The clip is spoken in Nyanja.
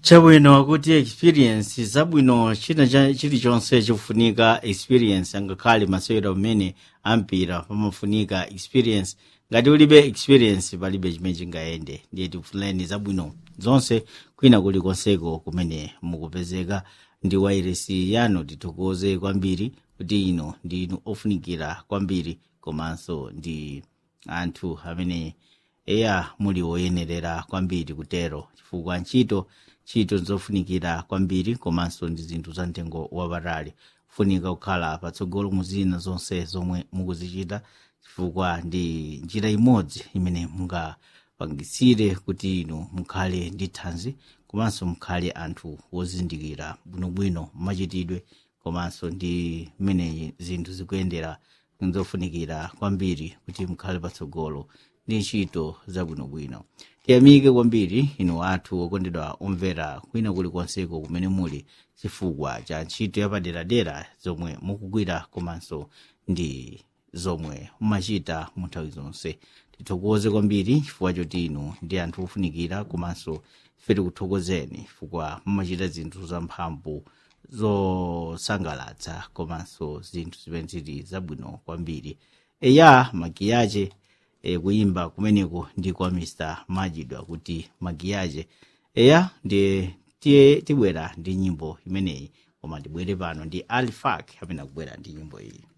chabwino kuti experience zabwino china cha- chilichonse chikufunika experience angakhale masewera amene ampira pamafunika experience ngati ulibe experience palibe chimene chingayende ndiye tikufunireni zabwino zonse kwina kulikonseko kumene mukupezeka ndi wairesi yanu tithokoze kwambiri kuti ino ndi inu ofunikira kwambiri komanso ndi anthu amene eya muli woyenerera kwambiri kutero chifukwa ntchito ntchito zofunikira kwambiri komanso ndi zinthu za mtengo wapatali funika kukhala patsogolo mu zina zonse zomwe mukuzichita chifukwa ndi njira imodzi imene mungapangisire kuti inu mukhale ndi thanzi komanso mukhale anthu wozindikira bwinobwino machitidwe komanso ndi mmene zinthu zikuyendera zofunikira kwambiri kuti mukhale patsogolo ndi ntchito zabwinobwino tiyamike kwambiri inu athu okondedwa omvera kwina kulikonseko kumene muli chifukwa cha ntchito yapaderadera zomwe mukugwira komanso ndi zomwe mumachita mu nthawi zonse tithokoze kwambiri chifukwa choti inu ndi anthu ofunikira komanso ife tikuthokozeni chifukwa mumachita zinthu zamphamvu zosangalatsa komanso zinthu zimene zili zabwino kwambiri eya magiyache e, kuimba kumeneko ndi kwa mr majidwa kuti magiyache eya ndiye tiye tibwera ndi nyimbo imeneyi koma tibwere pano ndi alifak amene akubwera ndi nyimbo iyi